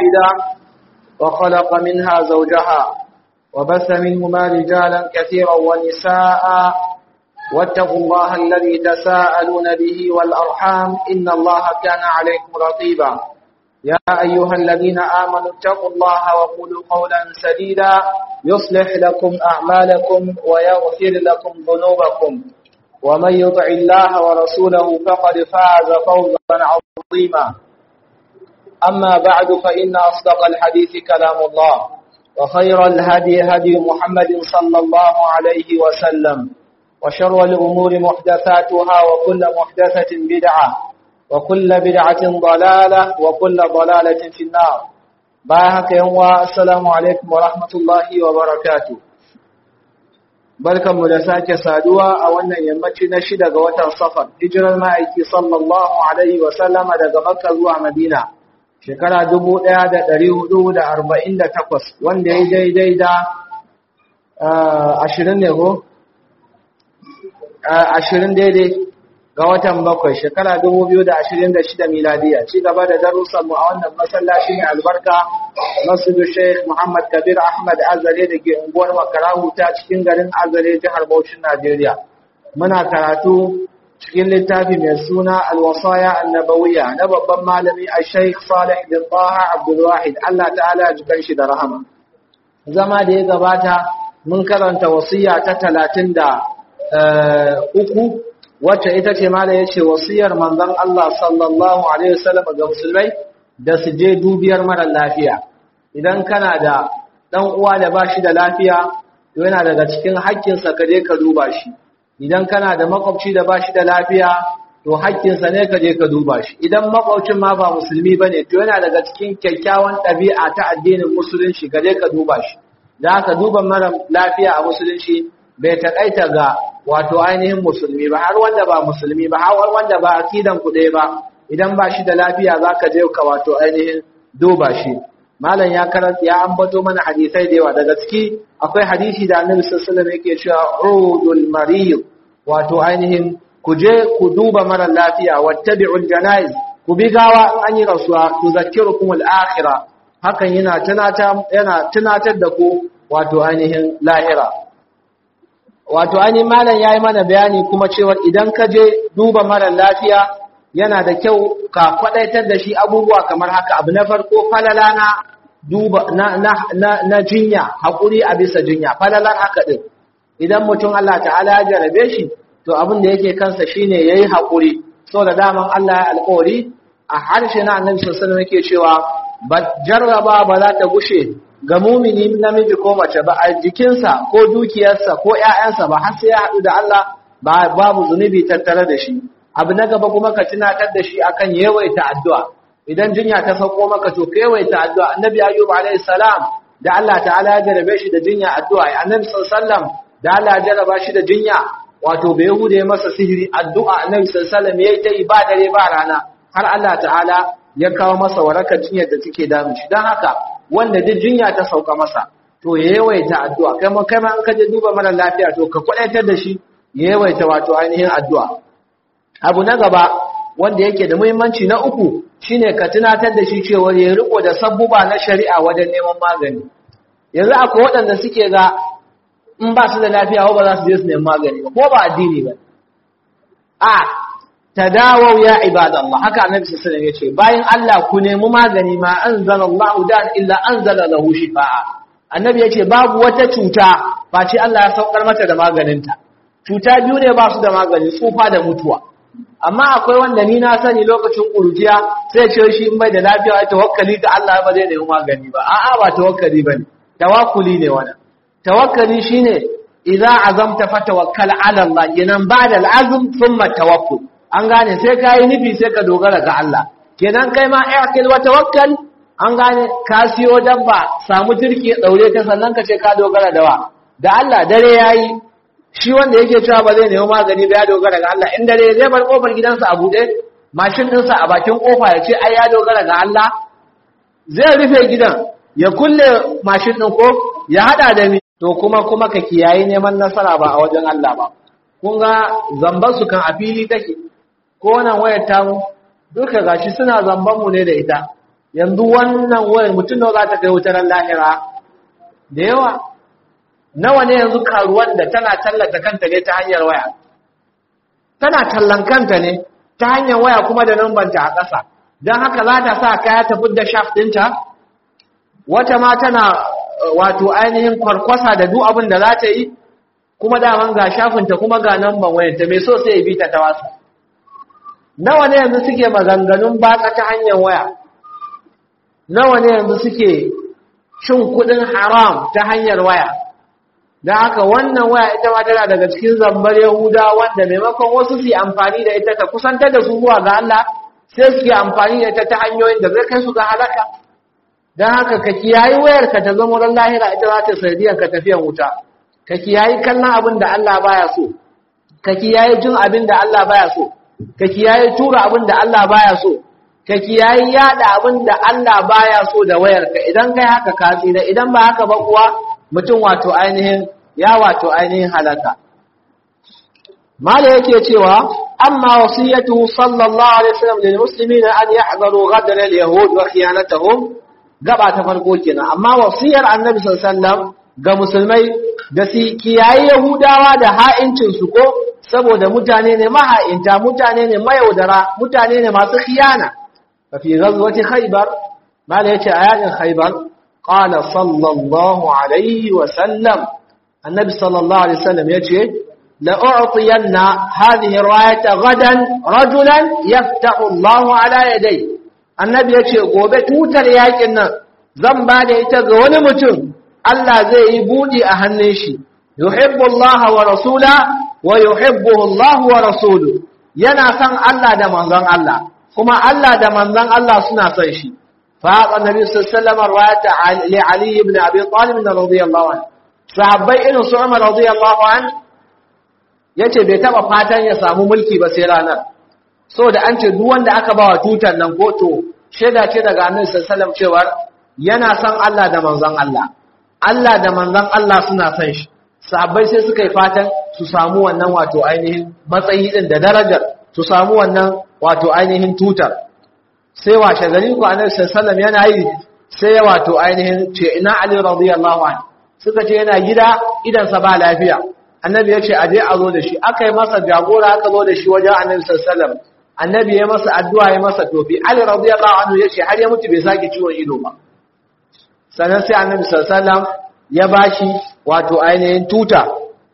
واحدة وخلق منها زوجها وبث منهما رجالا كثيرا ونساء واتقوا الله الذي تساءلون به والأرحام إن الله كان عليكم رقيبا يا أيها الذين آمنوا اتقوا الله وقولوا قولا سديدا يصلح لكم أعمالكم ويغفر لكم ذنوبكم ومن يطع الله ورسوله فقد فاز فوزا عظيما أما بعد فإن أصدق الحديث كلام الله وخير الهدي هدي محمد صلى الله عليه وسلم وشر الأمور محدثاتها وكل محدثة بدعة وكل بدعة ضلالة وكل ضلالة في النار باهك يوم السلام عليكم ورحمة الله وبركاته barkanmu da sake saduwa a wannan yammaci na shida ga watan safar hijirar ma'aiki sallallahu alaihi wa sallama daga makka zuwa madina shekara 1448 wanda ya daidai da ashirin ne ko? ashirin daidai ga watan bakwai shekara 2026 miladiya ci gaba da darussanmu a wannan masallaci ne albarka masjidu sheikh muhammad kabir ahmad azare da ke unguwar makarahu ta cikin garin azare jihar Bauchin najeriya muna karatu cikin littafi mai suna alwasaya annabawiya na babban malami a sheikh salih bin taha abdulwahid allah ta'ala ya jikan shi da rahama zama da ya gabata mun karanta wasiya ta talatin da uku wacce ita ce mala ya ce wasiyar manzon Allah sallallahu alaihi wasallam ga musulmai da su je dubiyar mara lafiya idan kana da dan uwa da bashi da lafiya to yana daga cikin haƙƙinsa ka je ka duba shi idan kana da makwabci da bashi da lafiya to haƙƙinsa ne ka je ka duba shi idan makwabcin ma ba musulmi bane to yana daga cikin kyakkyawan ɗabi'a ta addinin musulunci ka je ka duba shi da haka duba mara lafiya a musulunci bai taƙaita ga wato ainihin musulmi ba har wanda ba musulmi ba har wanda ba akidan ku ɗaya ba idan ba shi da lafiya za ka je ka wato ainihin duba shi malam ya karanta ya ambato mana hadisai da yawa daga ciki akwai hadisi da annabi sallallahu alaihi wasallam yake cewa udul marid wato ainihin ku je ku duba mara lafiya wattabi'ul janaiz ku bi gawa an yi rasuwa tuzakkirukum al-akhirah hakan yana tunatar yana tunatar da ku wato ainihin lahira wato ainihin malam ya yi mana bayani kuma cewa idan ka je duba mara lafiya yana da kyau ka kwadaitar da shi abubuwa kamar haka abu na farko falala na duba na, na, na, na jinya haƙuri a bisa jinya falalar haka ɗin idan mutum Allah ta'ala ya jarabe shi to abin da yake kansa shine yayi haƙuri so da daman Allah ya alƙawari a harshe na annabi sallallahu alaihi wasallam yake cewa ba jarraba ba za ta gushe ga mumini namiji ko mace ba a jikinsa ko dukiyarsa ko ƴaƴansa ba har sai ya haɗu da Allah ba babu zunubi tattare da shi abu na gaba kuma ka tunatar da shi akan yawaita addu'a idan jinya ta sauko maka to ka yawaita addu'a annabi ayyub alayhi salam da Allah ta'ala ya jarabe shi da jinya addu'a annabi sallallahu alaihi wasallam da Allah ya jaraba shi da jinya wato bai yahuda ya masa sihiri addu'a annabi sallallahu alaihi wasallam yayi ta ibada ba rana har Allah ta'ala ya kawo masa warakar jinyar da take damun shi dan haka wanda duk jinya ta sauka masa to ya yawaita addu'a kai ma kai ma an kaje duba mara lafiya to ka kwadaitar da shi ya yawaita wato ainihin addu'a abu na gaba wanda yake da muhimmanci na uku shine ka tunatar da shi cewa ya riko da sabbuba na shari'a wajen neman magani yanzu akwai waɗanda suke ga in ba su da lafiya ba za su je su neman magani ba ko ba addini ba a tadawau ya ibadallah haka annabi sallallahu alaihi wasallam yace bayan Allah ku nemi magani ma anzalallahu dan illa anzala lahu shifaa annabi yace babu wata cuta face Allah ya saukar mata da maganinta cuta biyu ne ba su da magani tsufa da mutuwa amma akwai wanda ni na sani lokacin kurjiya sai ce shi in bai da lafiya ya tawakkali ga Allah ba zai nemi magani ba a'a ba tawakkali bane tawakkuli ne wannan tawakkali shine idza azamta fatawakkal ala Allah kenan ba'da al'azm thumma tawakkul an gane sai ka yi nufi sai ka dogara ga Allah kenan kai ma aikil wa tawakkal an gane ka siyo dabba samu turki daure ta sannan ka ce ka dogara da wa da Allah dare yayi shi wanda yake cewa ba zai nemi magani ba ya dogara ga Allah in dare zai bar kofar gidansa a bude mashin ɗinsa a bakin kofa ya ce ai ya dogara ga Allah zai rufe gidan ya kulle mashin ɗin ko ya hada da mi to kuma kuma ka kiyaye neman nasara ba a wajen Allah ba kun ga zamban su kan a fili take ko wannan wayar tamu duka gashi suna zamban mu ne da ita yanzu wannan wayar mutum nawa za ta kai wutar lahira da yawa nawa ne yanzu karuwan da tana tallata kanta ne ta hanyar waya tana tallan kanta ne ta hanyar waya kuma da nambanta a ƙasa don haka za ta sa kaya ta fidda shaf ɗinta wata ma tana wato ainihin kwarkwasa da duk abin da za ta yi kuma daman ga shafinta kuma ga namban wayanta mai so sai ya bi ta ta wasu nawa ne yanzu suke maganganun batsa ta hanyar waya nawa ne yanzu suke cin kudin haram ta hanyar waya da haka wannan waya ita ma tana daga cikin zambar yahuda wanda maimakon wasu su yi amfani da ita ta kusantar da su zuwa ga Allah sai su yi amfani da ita ta hanyoyin da zai kai su ga halaka don haka ka kiyayi wayar ka ta zama ran lahira ita za ta sanadiyar ka tafiyan wuta ka kiyayi kallon abin da Allah baya so ka kiyayi jin abin da Allah baya so ka kiyayi tura abin da Allah baya so ka kiyayi yada abin da Allah baya so da wayarka idan kai haka ka tsira idan ba haka ba kuwa mutum wato ainihin ya wato ainihin halaka mala yake cewa amma wasiyatu sallallahu alaihi wasallam lil muslimina an yahzaru ghadar al yahud wa khiyanatahum gaba ta farko kenan amma wasiyar annabi sallallahu alaihi wasallam ga musulmai da su kiyayi yahudawa da ha'incin su ko saboda mutane ne maha'inta mutane ne mayaudara mutane ne masu khiyana ففي غزوة خيبر ما ليش آيات خيبر قال صلى الله عليه وسلم النبي صلى الله عليه وسلم يجي لأعطين هذه الراية غدا رجلا يفتح الله على يديه النبي يجي قوبة توتر ياكنا زنبا ليتغ ونمتن الله زي يبودي أهنشي يحب الله ورسوله ويحبه الله ورسوله yana san Allah da manzon Allah kuma Allah da manzon Allah suna son shi fa annabi sallallahu alaihi wasallam riwayat li ali ibn abi talib radiyallahu anhu sahabbai irin su Umar radiyallahu anhu yace bai taba fatan ya samu mulki ba sai ranar saboda an ce duk wanda aka bawa tutar nan ko to sheda ce daga annabi sallallahu alaihi wasallam cewa yana son Allah da manzon Allah Allah da manzon Allah suna son shi sahabbai sai suka yi fatan su samu wannan wato ainihin matsayi din da darajar su samu wannan wato ainihin tutar sai washe gari ku annabi sallallahu yana yi sai ya wato ainihin ce ina ali radiyallahu anhu suka ce yana gida idan sa ba lafiya annabi ya ce aje a zo da shi aka yi masa jagora aka zo da shi wajen annabi sallallahu annabi ya masa addu'a ya masa tofi ali radiyallahu anhu ya ce har ya mutu bai sake ciwon ido ba sannan sai annabi sallallahu ya bashi wato ainihin tuta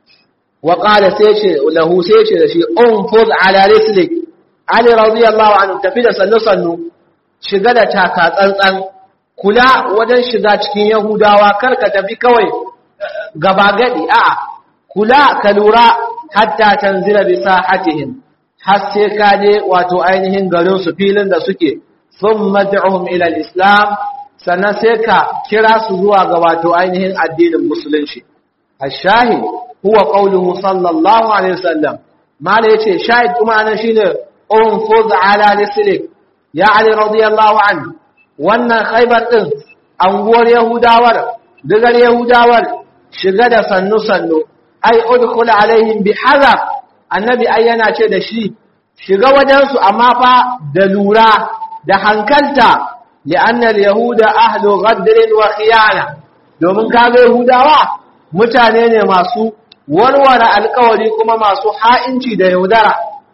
wa qala sai ce lahu sai ce da shi unfuz ala rislik ali radiyallahu anhu tafi da sannu sannu shiga da taka tsantsan kula wajen shiga cikin yahudawa kar ka tafi kawai gaba gadi a kula ka lura hatta tanzila bi sahatihim har sai ka je wato ainihin garin su filin da suke thumma da'uhum ila al-islam sannan sai ka kira su zuwa ga wato ainihin addinin musulunci ash-shahid huwa qawluhu sallallahu alaihi wasallam mala yace shahid kuma anan shine unfuz ala lislik ya ali radiyallahu anhu wannan khaybar din anguwar yahudawar digar yahudawar shiga da sannu sannu ai udkhul alaihim bihazar annabi ai yana ce da shi shiga wajen su amma fa da lura da hankalta li'anna al-yahuda ahlu ghadr wa khiyana domin kaga yahudawa mutane ne masu warware alkawari kuma masu ha'inci da yaudara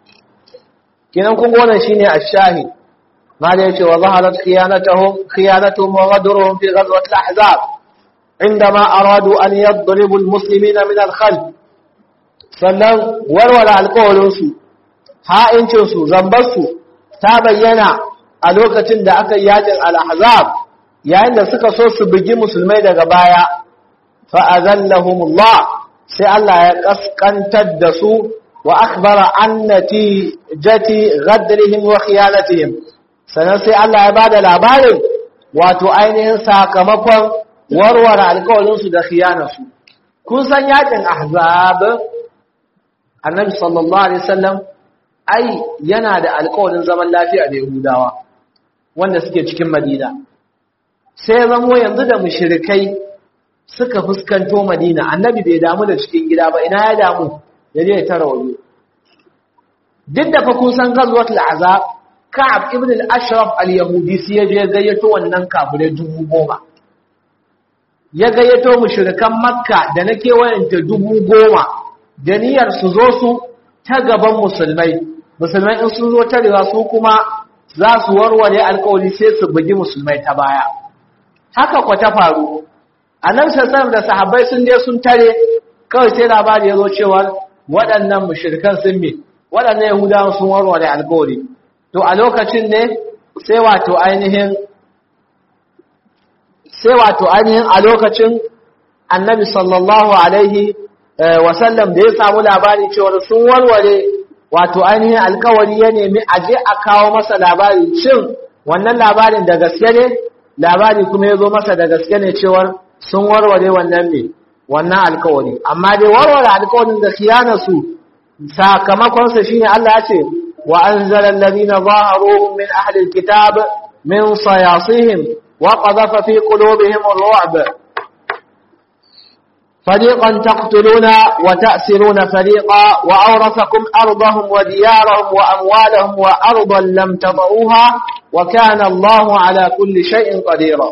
kinan kun wannan shine ash-shahid mala yace wa zaharat khiyanatuhum khiyanatuhum wa ghadruhum fi ghazwat al-ahzab عندما أرادوا أن يضربوا المسلمين من الخلف sannan warware alkawarinsu ha'incinsu zambarsu ta bayyana a lokacin da aka yakin al-ahzab yayin da suka so su bugi musulmai daga baya fa'azallahumullah sai Allah ya kaskantar da su wa akhbara annati jati ghadrihim wa khiyanatihim sannan sai Allah ya bada labarin wato ainihin sakamakon warware alƙawarin su da khiyanarsu kun san yakin ahzab annabi sallallahu alaihi wasallam ai yana da alƙawarin zaman lafiya da yahudawa wanda suke cikin madina sai zamo yanzu da mushrikai suka fuskanto Madina annabi bai damu da cikin gida ba ina ya damu ya je ya tara waje duk da fa kun san gazwatul azab Ka'ab ibn al-Ashraf al-Yahudi sai ya je gayyato wannan kafirai dubu goma ya gayyato mushrikan Makka da na kewayenta dubu goma da niyyar su zo su ta gaban musulmai musulmai in sun zo ta riga su kuma za su warware alkawari sai su bugi musulmai ta baya haka kwa ta faru a nan sassan da sahabbai sun je sun tare kawai sai labari ya zo cewa waɗannan mushrikan sun me waɗannan yahudawan sun warware alkawari to a lokacin ne sai wato ainihin sai wato ainihin a lokacin annabi sallallahu alaihi wasallam da ya samu labari cewa sun warware wato ainihin alkawari ya nemi aje a kawo masa labari shin wannan labarin da gaske ne labari kuma ya zo masa da gaske ne cewar sun warware wannan ne wannan alkawari amma dai warware alkawarin da khiyanarsu sakamakonsa shine Allah ya ce wa anzala alladhina zaharuhum min ahli alkitab min sayasihim wa qadhafa fi qulubihim ar-ru'b فريقا تقتلون وتأسرون فريقا وأورثكم أرضهم وديارهم وأموالهم وأرضا لم تضعوها وكان الله على كل شيء قديرا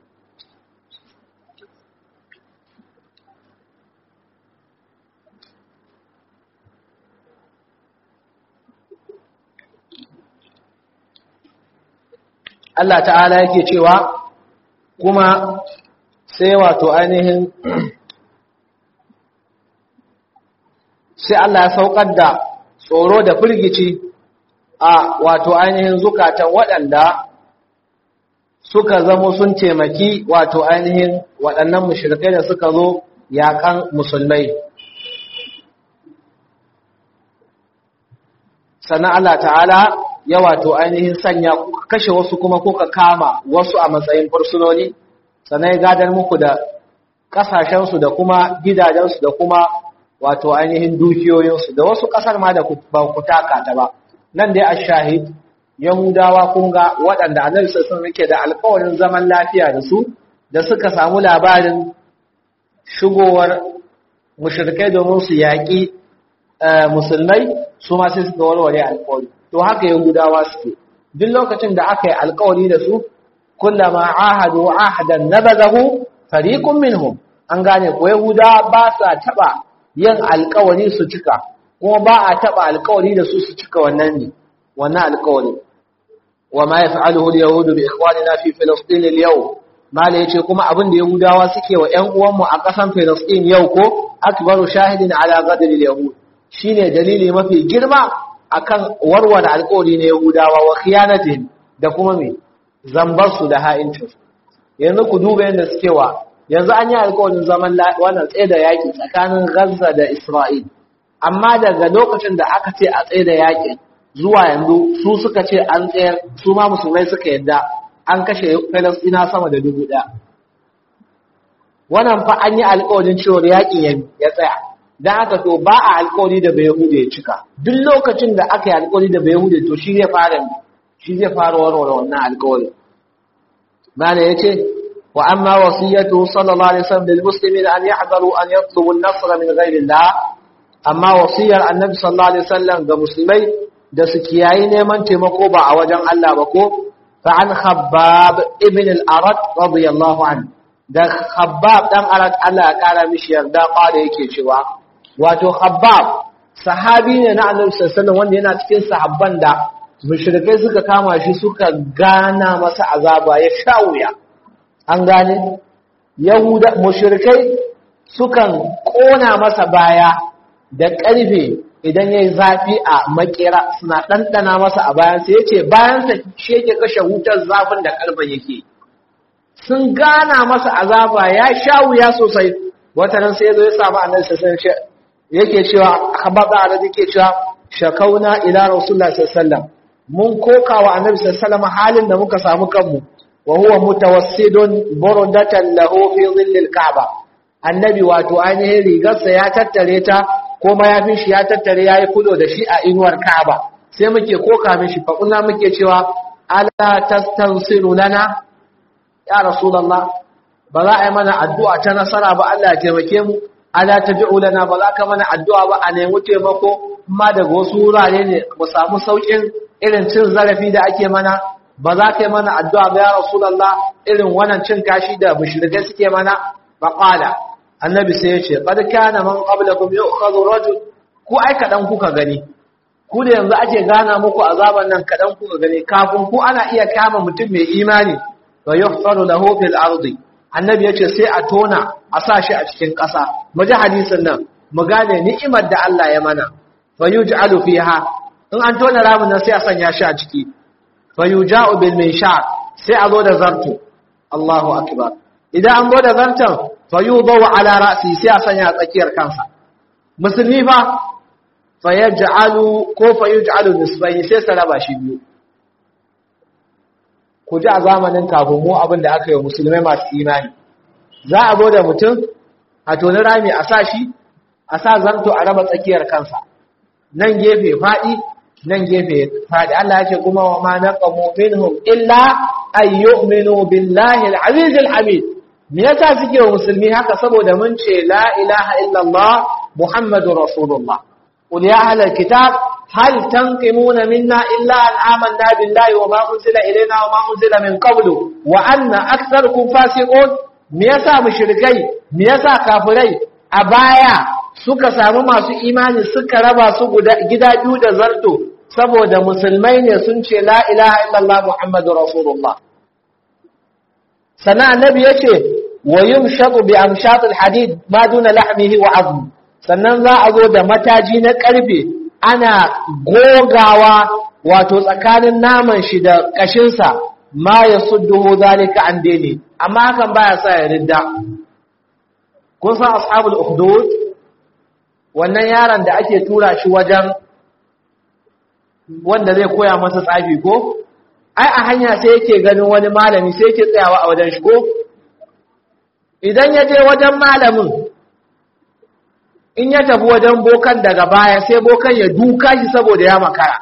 Allah ta'ala yake cewa kuma sai wato ainihin sai Allah ya saukar da tsoro da firgici a wato ainihin zukatan waɗanda suka zamo sun taimaki wato ainihin waɗannan mushrikai da suka zo yaƙan musulmai sannan Allah ta'ala ya wato ainihin sanya kashe wasu kuma kuka kama wasu a matsayin fursunoni sannan ya gadar muku da ƙasashensu da kuma gidajensu da kuma wato ainihin dukiyoyinsu da wasu ƙasar ma da ba ku taka ta ba nan dai ashahid yahudawa kun ga waɗanda annabi sun rike da alƙawarin zaman lafiya da su da suka samu labarin shigowar mushrikai domin su yaƙi musulmai su ma sai suka warware alƙawari to haka yahudawa suke duk lokacin da aka yi alƙawari da su kullama ahadu ahadan nabadahu fariqun minhum an gane ko yahudawa ba sa taba yin alkawari su cika kuma ba a taba alkawari da su su cika wannan ne wannan alkawari wa ma yaf'aluhu al-yahudu bi ikhwanina fi filastin al-yawm mala yace kuma abin da yahudawa suke wa ƴan uwanmu a ƙasan filastin yau ko akbaru shahidin ala ghadr al-yahud shine dalili mafi girma akan warware alkawari na yahudawa wa khiyanatihim da kuma me zambar su da ha'incin yanzu ku duba yadda suke wa yanzu an yi alkawarin zaman wannan tsaye da yaƙi tsakanin Gaza da Isra'il amma daga lokacin da aka ce a tsaye da yaƙi zuwa yanzu su suka ce an tsayar su ma musulmai suka yadda an kashe Falasɗina sama da dubu ɗaya wannan fa an yi alkawarin cewa yaƙin ya tsaya don haka to ba a alkawari da bai hude ya cika duk lokacin da aka yi alkawari da bai hude to shi zai fara shi zai fara warware wannan alkawari mana ya ce وأما وصيته صلى الله عليه وسلم للمسلمين أن يحذروا أن يطلبوا النصر من غير الله أما وصية النبي صلى الله عليه وسلم كمسلمي da su kiyayi neman taimako ba a wajen Allah ba ko fa an khabbab ibn al-arad radiyallahu an da khabbab dan arad Allah ya kara mishi yarda kwada yake cewa wato khabbab sahabi ne na annabi sallallahu alaihi wasallam wanda yana cikin sahabban da mushrikai suka kama shi suka gana masa azaba ya sha wuya an gane yahuda mushrikai sukan kona masa baya da ƙarfe idan yayi zafi a makera suna ɗanɗana masa a bayan sai yace bayan sa shi yake kashe wutar zafin da ƙarfen yake sun gana masa azaba ya sha wuya sosai wata nan sai ya zo ya samu annabi sallallahu alaihi yake cewa habab da arabi yake cewa shakauna ila rasulullah sallallahu alaihi wasallam mun koka wa annabi sallallahu alaihi wasallam halin da muka samu kanmu wa huwa mutawassidun burdatan lahu fi dhillil ka'ba annabi wato ainihin rigarsa ya tattare ta ko mayafin shi ya tattare yayi kudo da shi a inuwar ka'ba sai muke koka mishi fa kunna muke cewa ala tastansiru lana ya rasulullah ba za a yi mana addu'a ta nasara ba Allah ya taimake mu ala tabi'u lana ba za ka mana addu'a ba a nemi taimako amma daga wasu wurare ne mu samu saukin irin cin zarafi da ake mana ba za ka yi mana addu'a ba ya rasulullah irin wannan cin kashi da mushrikai suke mana fa qala annabi sai ya ce qad kana man qablakum yu'khadhu rajul ku ai kadan kuka gani ku da yanzu ake gana muku azaban nan kadan kuka gani kafin ku ana iya kama mutum mai imani wa yuhfaru lahu fil ardi annabi yace sai a tona a sa shi a cikin ƙasa mu ji hadisin nan mu gane ni'imar da Allah ya mana fa yuj'alu fiha in an tona ramin nan sai a sanya shi a ciki fa yuja'u bil minshar sai a zo da zarto Allahu akbar idan an zo da zarton fa yudaw ala ra'si sai a sanya a tsakiyar kansa musulmi fa fa yaj'alu ko fa yuj'alu nisbayn sai sa raba shi biyu ku ji a zamanin kafin mu abin da aka yi musulmai masu imani za a zo da mutum a toni rami a sa shi a sa zanto a raba tsakiyar kansa nan gefe faɗi nan gefe faɗi Allah ya ce kuma wa ma naqamu minhum illa ay yu'minu billahi al-aziz al-hamid me yasa suke wa musulmi haka saboda mun ce la ilaha illallah muhammadur rasulullah qul ya ahlal kitab هل تنقمون منا إلا أن آمنا بالله وما أنزل إلينا وما أنزل من قبل وأن أكثركم فاسقون ميسا مشركي ميسا كافري أبايا suka samu masu imani suka raba su gida biyu da zarto saboda musulmai ne sun ce la ilaha illallah muhammadu rasulullah sannan annabi yace wa yumshaqu bi amshatil hadid ma duna lahmihi wa azmi sannan za a zo da mataji na karfe ana gogawa wato tsakanin naman shi da kashinsa ma ya sudduhu zalika an dene amma hakan baya sa ya ridda kun san ashabul ukhdud wannan yaron da ake tura shi wajen wanda zai koya masa tsafi ko ai a hanya sai yake ganin wani malami sai yake tsayawa a wajen shi ko idan ya je wajen malamin in ya tafi wajen bokan daga baya sai bokan ya duka shi saboda ya makara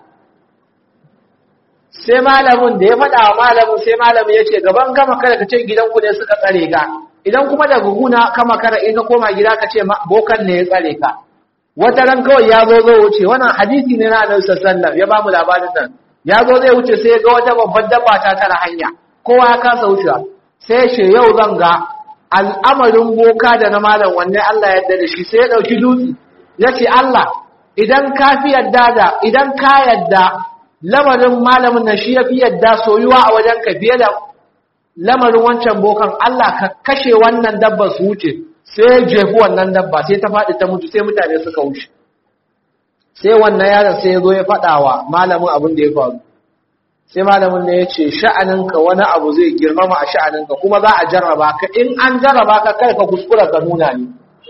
sai malamin da ya faɗa wa malamin sai malamin ya ce gaban ka makara ka ce gidanku ne suka tsare ka idan kuma daga guna ka makara in ka koma gida ka ce bokan ne ya tsare ka wata ran kawai ya zo zo wuce wannan hadisi ne na annabi sallallahu ya ba mu labarin nan ya zo zai wuce sai ga wata babbar dabba ta tara hanya kowa ya kasa wucewa sai ya ce yau zan ga al'amarin boka da na malam wanne Allah yadda da shi sai ya ɗauki dutse ya ce Allah idan ka fi yadda da idan ka yadda lamarin malamin nan shi ya fi yadda soyuwa a wajen ka fiye da lamarin wancan bokan Allah ka kashe wannan dabba su wuce sai ya jefi wannan dabba sai ta faɗi ta mutu sai mutane suka wuce sai wannan yaron sai ya zo ya faɗa wa malamin abin da ya faru sai malamin ne ya ce sha'aninka wani abu zai girmama a sha'aninka kuma za a jarraba ka in an jarraba ka kai ka kuskura ka nuna ni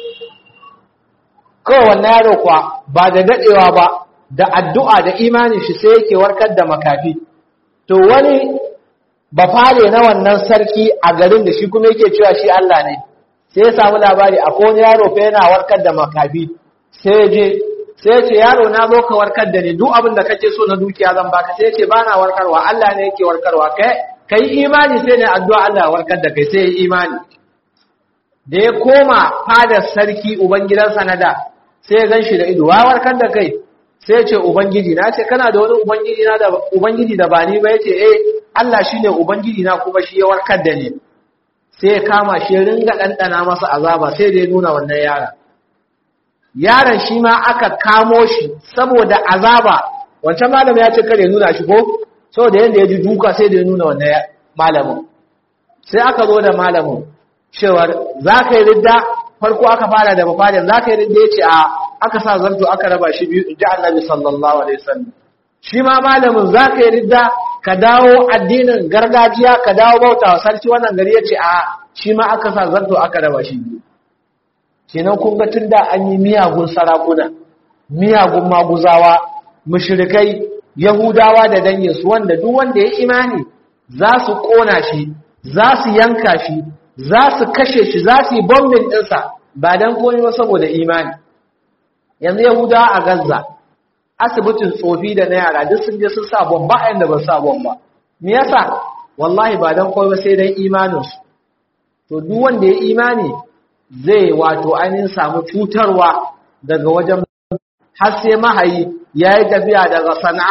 kawai wannan yaro kuwa ba da daɗewa ba da addu'a da imanin shi sai yake warkar da makafi to wani ba fare na wannan sarki a garin da shi kuma yake cewa shi Allah ne sai ya samu labari akwai wani yaro fa yana warkar da makafi sai ya je sai ce yaro na zo ka warkar da ni duk abin da kake so na dukiya zan baka sai ce ba na warkarwa Allah ne yake warkarwa kai kai imani sai ne addu'a Allah ya warkar da kai sai imani da ya koma fadar sarki ubangidan sanada sai ya ganshi da ido wa warkar da kai sai ya ce ubangiji na ce kana da wani ubangiji na da ubangiji da ba ni ba yace eh Allah shine ubangiji na kuma shi ya warkar da ni sai ya kama shi ringa dandana masa azaba sai da ya nuna wannan yaron yaron shi ma aka kamo shi saboda azaba wancan malam ya ce kare nuna shi ko saboda yanda ya ji duka sai da ya nuna wannan malamin sai aka zo da malamin cewar za ka yi ridda farko aka fara da mafadin za ka yi ridda ya ce a aka sa zarto aka raba shi biyu in ji annabi sallallahu alaihi wasallam shi ma malamin za ka yi ridda ka dawo addinin gargajiya ka dawo bauta wa sarki wannan gari ya ce a shi ma aka sa zarto aka raba shi biyu kenan kun ga tunda an yi miyagun sarakuna miyagun maguzawa mushrikai yahudawa da danginsu wanda duk wanda ya imani za su kona shi za su yanka shi za su kashe shi za su yi bombin ɗinsa ba don komai ba saboda imani yanzu yahudawa a gaza asibitin tsofi da na yara duk sun je sun sa bomba a yanda ba sa bomba me yasa wallahi ba don komai ba sai don imaninsu to duk wanda ya imani zai wato ainihin samu cutarwa daga wajen har sai mahayi ya yi tafiya daga sana'a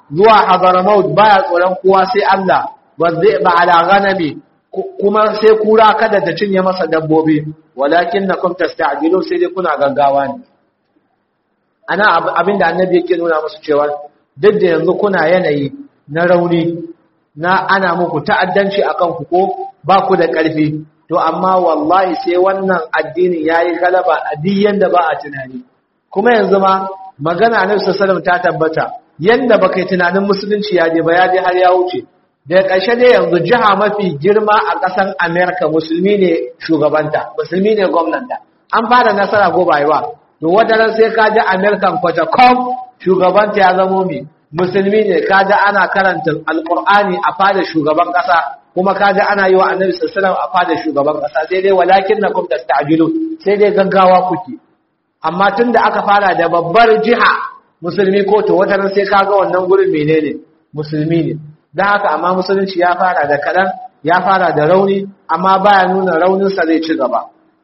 zuwa hadramaut baya tsoron kowa sai Allah wazai ba ala ghanami kuma sai kura kada ta cinye masa dabbobi walakinnakum tasta'jilun sai dai kuna gaggawa ne ana abinda annabi yake nuna musu cewa duk da yanzu kuna yanayi na rauni na ana muku ta'addanci akan ku ko ba ku da ƙarfi to amma wallahi sai wannan addini yayi galaba a duk yanda ba a tunani kuma yanzu ma magana annabi sallallahu ta tabbata yanda baka yi tunanin musulunci ya je ba ya je har ya wuce daga ƙarshe dai yanzu jiha mafi girma a ƙasar Amerika musulmi ne shugabanta musulmi ne gwamnanta an fara nasara ko ba yi ba to wadaran sai ka ji American kwata-kom shugabanta ya zamo mai musulmi ne ka ji ana karanta alƙur'ani a fada shugaban ƙasa kuma ka ji ana yi wa annabi sallallahu a fada shugaban ƙasa sai dai walakin na kum tasta'jilu sai dai gaggawa kuke amma tunda aka fara da babbar jiha musulmi ko to wadaran sai ka ga wannan gurin menene musulmi ne don haka amma musulunci ya fara da kaɗan ya fara da rauni amma baya nuna rauninsa zai ci gaba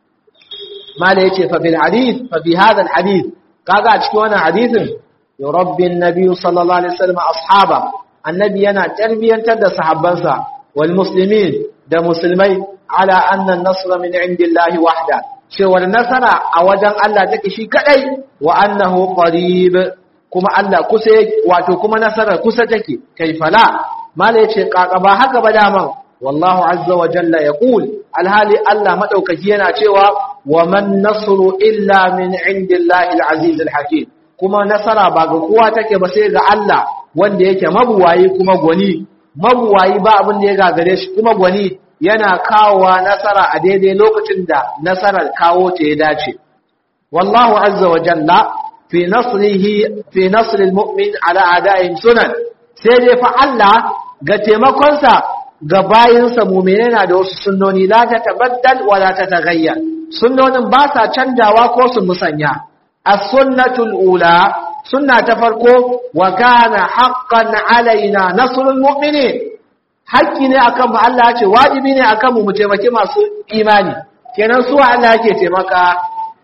mala ya ce fafil hadith fafi hadal hadith kaga a cikin wannan hadithin yurabbin nabi sallallahu alaihi wasallam ashaba annabi yana tarbiyantar da sahabbansa wal muslimin da musulmai ala anna an-nasr min indillahi wahda cewar nasara a wajen Allah take shi kadai wa annahu qarib kuma Allah kusa wato kuma nasarar kusa take kaifala mala yace kaka ba haka ba daman wallahu azza wa jalla yaqul alhali Allah madaukaki yana cewa wa man nasru illa min indillahi alaziz alhakim kuma nasara ba ga kowa take ba sai ga Allah wanda yake mabuwayi kuma gwani mabuwayi ba abin da ya gagare shi kuma gwani yana kawowa nasara a daidai lokacin da nasarar kawo ta ya dace wallahu azza wa jalla fi nasrihi fi nasr almu'min ala a'da'ihim sunan sai dai fa Allah ga taimakonsa ga bayinsa mu'mine na da wasu sunnoni la ta tabaddal wa la ta taghayyar sunnonin ba sa canjawa ko su musanya as-sunnatul ula sunna ta farko wa kana haqqan alaina nasrul mu'minin haƙƙi ne akan mu Allah ya ce wajibi ne akan mu mu taimaki masu imani kenan su Allah yake taimaka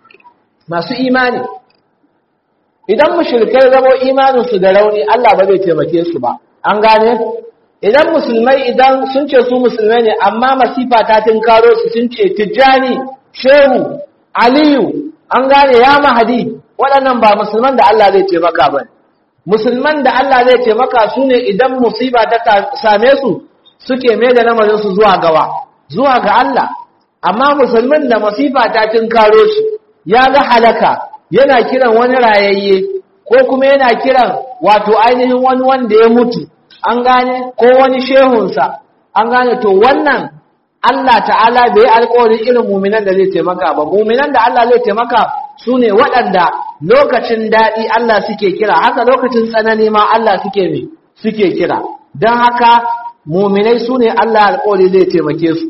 masu imani idan mushrikai zamo imanin su da rauni Allah ba zai taimake su ba an gane idan musulmai idan sun ce su musulmai ne amma masifa ta tinkaro su sun ce tijjani shehu aliyu an gane ya mahadi waɗannan ba musulman da Allah zai taimaka ba musulman da Allah zai taimaka su ne idan musiba ta same su suke mai da lamarinsu zuwa gawa zuwa ga Allah amma musulmin da masifa ta tinkaro shi ya ga halaka yana kiran wani rayayye ko kuma yana kiran wato ainihin wani wanda ya mutu an gane ko wani shehunsa an gane to wannan Allah ta'ala bai alƙawarin irin muminan da zai taimaka ba muminan da Allah zai taimaka su ne waɗanda lokacin daɗi Allah suke kira haka lokacin tsanani ma Allah suke me suke kira don haka muminai su ne Allah alƙawari zai taimake su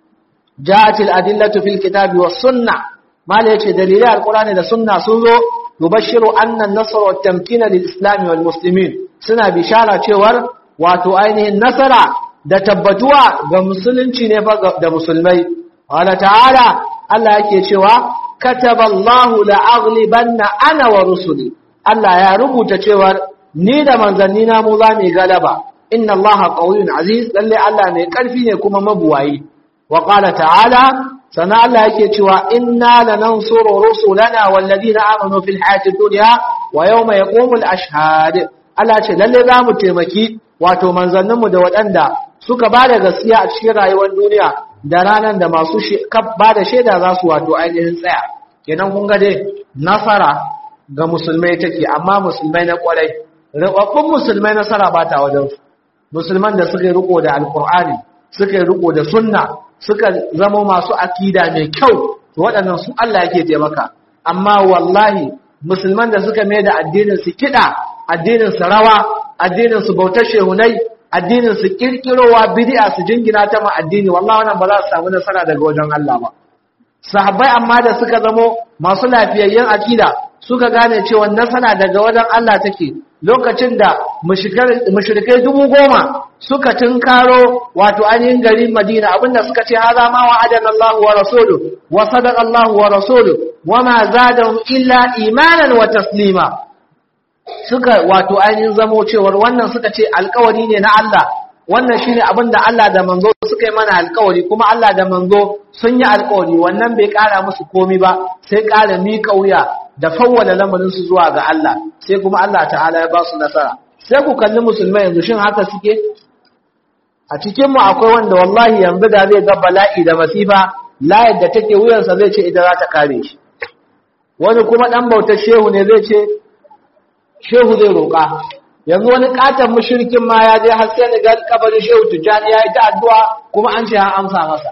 ja'atil adillatu fil kitabi was sunna mala yace dalilai alqur'ani da sunna sun zo yubashiru anna an-nasr wa tamkina lil islam wal muslimin suna bishara cewar wato ainihin nasara da tabbatuwa ga musulunci ne fa da musulmai wala ta'ala Allah yake cewa kataballahu la'aghlibanna ana wa rusuli Allah ya rubuta cewar ni da manzanni na mu za mu galaba inna Allah qawiyyun aziz lalle Allah mai karfi ne kuma mabuwayi wa qala ta'ala sana Allah yake cewa inna lanansuru rusulana walladina amanu fil hayatid dunya wa yawma yaqumul ashhad Allah ce lalle za mu taimaki wato manzanninmu da waɗanda suka ba da gaskiya a cikin rayuwar duniya da ranar da masu ba da shaida za su wato ainihin tsaya kenan kun ga dai nasara ga musulmai take amma musulmai na kwarai rubabbun musulmai nasara ba ta wajen su musulman da suka yi riko da alkur'ani suka yi riko da sunna suka zama masu akida mai kyau to waɗannan su Allah yake taimaka amma wallahi musulman da suka mai da addinin su kiɗa addinin su rawa addinin su bautar shehunai addinin su kirkirowa bid'a su jingina ta ma addini wallahi wannan ba za su samu nasara daga wajen Allah ba sahabbai amma da suka zamo masu lafiyayyen akida suka gane cewa nasara daga wajen Allah take lokacin da mushrikai dubu goma suka tunkaro wato ainihin garin Madina abinda suka ce haza ma wa'adana Allah wa rasuluhu wa sadaqa Allah wa rasuluhu wa ma zadahum illa imanan wa taslima suka wato ainihin zamo cewar wannan suka ce alkawari ne na Allah wannan shine abin da Allah da manzo suka yi mana alkawari kuma Allah da manzo sun yi alkawari wannan bai kara musu komi ba sai kara miƙa wuya da fawwala lamarin su zuwa ga Allah sai kuma Allah ta'ala ya ba su nasara sai ku kalli musulmai yanzu shin haka suke a cikin mu akwai wanda wallahi yanzu da zai ga bala'i da masifa layar da take wuyansa zai ce ita za ta kare shi wani kuma dan bautar shehu ne zai ce shehu zai roƙa yanzu wani katon mushrikin ma ya je har sai ga kabarin shehu tijjani ya yi ta addu'a kuma an ce an amsa masa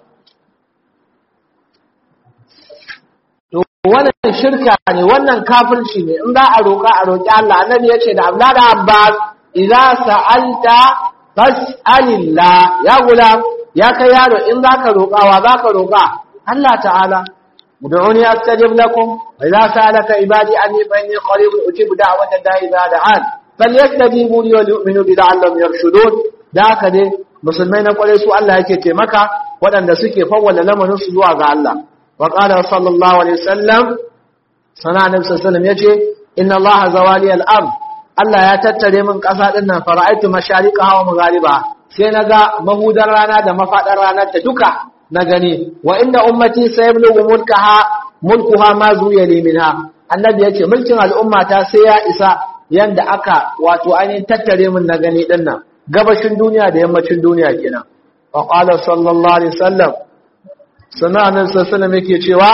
to wannan shirka ne wannan kafirci ne in za a roƙa a roƙi Allah annabi ya ce da Abdullah da Abbas idza sa'alta fas'alillah ya gulam ya kai yaro in zaka roƙa wa zaka roƙa Allah ta'ala ud'uni astajib lakum wa idza sa'alaka ibadi anni fa inni qarib ujibu da'wata da'i idza da'an falyastajibu li wa yu'minu bi la'allahum yarshudun da haka dai musulmai na kware su Allah yake taimaka waɗanda suke fawwala lamarin su zuwa ga Allah wa qala sallallahu alaihi wasallam sana annabi sallallahu alaihi wasallam yace inna Allah zawali al-ard Allah ya tattare min ƙasa din nan fara'aitu mashariqaha wa magharibaha sai naga mahudar rana da mafadar ranar ta duka na gani wa inda ummati sayablu mulkaha mulkuha ma zuya li minha annabi yace mulkin al'ummata sai ya isa yanda aka wato ainihin tattare min na gani din nan gabashin duniya da yammacin duniya kenan wa qala sallallahu alaihi wasallam sana annabi sallallahu alaihi wasallam yake cewa